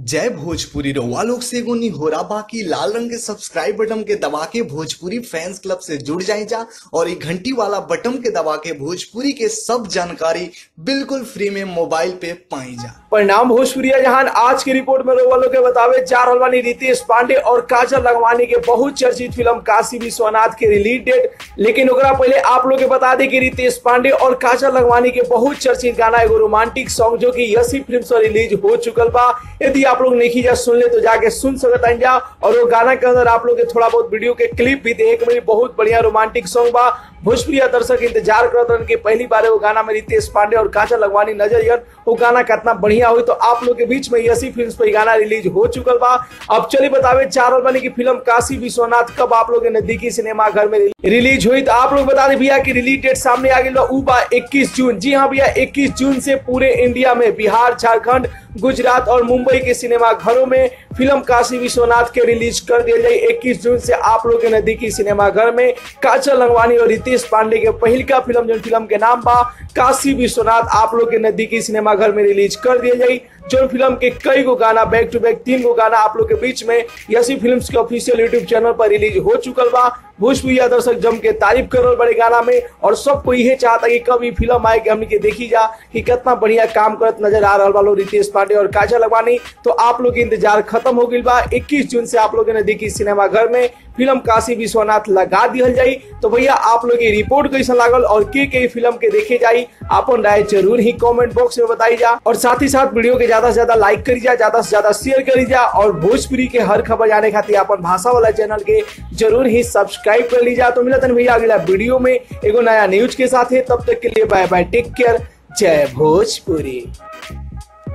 जय भोजपुरी रउआ लोग से एगो निहोरा बाकी लाल रंग के सब्सक्राइब बटन के दबा के भोजपुरी फैंस क्लब से जुड़ जाए जा और ये घंटी वाला बटन के दबा के भोजपुरी के सब जानकारी बिल्कुल फ्री में मोबाइल पे पाई जा परिणाम भोजपुरिया जहान आज की रिपोर्ट में लोग के बतावे जा रहल बानी रितेश पांडे और काजल लगवानी के बहुत चर्चित फिल्म काशी विश्वनाथ के रिलीज डेट लेकिन ओकरा पहले आप लोग के बता दें कि रितेश पांडे और काजल लगवानी के बहुत चर्चित गाना एगो रोमांटिक सॉन्ग जो कि यसी फिल्म से रिलीज हो चुकल बा यदि आप लोग नहीं जा सुन ले तो जाके सुन सकता जा और वो गाना के अंदर आप लोग के थोड़ा बहुत वीडियो के क्लिप भी देखे के मिली बहुत बढ़िया रोमांटिक सॉन्ग बा भोजपुरिया दर्शक इंतजार करत रहन कि पहली बार वो गाना में रितेश पांडे और काजल लगवानी नजर अयन वो गाना कितना बढ़िया हुई तो आप लोग के बीच में यसी फिल्म पर गाना रिलीज हो चुकल बा अब चलिए बतावे चार बनी की फिल्म काशी विश्वनाथ कब आप लोग के नजदीकी सिनेमा घर में रिलीज हुई तो आप लोग बता दें भैया की रिलीज डेट सामने आ गई ऊ बा इक्कीस जून जी हाँ भैया इक्कीस जून से पूरे इंडिया में बिहार झारखंड गुजरात और मुंबई के सिनेमा घरों में फिल्म काशी विश्वनाथ के रिलीज कर दिया जाए 21 जून से आप लोग के नजदीकी सिनेमा घर में काजल लंगवानी और रितेश पांडे के पहल का फिल्म जो फिल्म के नाम बा काशी विश्वनाथ आप लोग के नजदीकी सिनेमा घर में रिलीज कर दिया जाए जो फिल्म के कई गो गाना बैक टू बैक तीन गो गाना आप लोग के बीच में यसी फिल्म के ऑफिशियल यूट्यूब चैनल पर रिलीज हो चुकल बा भोजपुरिया दर्शक जम के तारीफ कर रहे बड़े गाना में और सबको यही चाहता कि कब ये फिल्म आए कि हमने के देखी जा कि कितना बढ़िया काम करत नजर आ रहा वालों रितेश पांडे और काजल लगवानी तो आप लोग इंतजार खत्म हो गई बा 21 जून से आप लोग नजदीकी सिनेमा घर में फिल्म काशी विश्वनाथ लगा दिहल जाई तो भैया आप लोग ये रिपोर्ट कैसा लागल और के के फिल्म के देखे जाई अपन राय जरूर ही कमेंट बॉक्स में बताई जा और साथ ही साथ वीडियो के ज्यादा से ज्यादा लाइक करी जा ज्यादा से ज्यादा शेयर करी जा और भोजपुरी के हर खबर जाने खातिर अपन भाषा वाला चैनल के जरूर ही सब्सक्राइब कर लीजिए तो मिलता है भैया अगला वीडियो में एगो नया न्यूज के साथ है तब तक के लिए बाय बाय टेक केयर जय भोजपुरी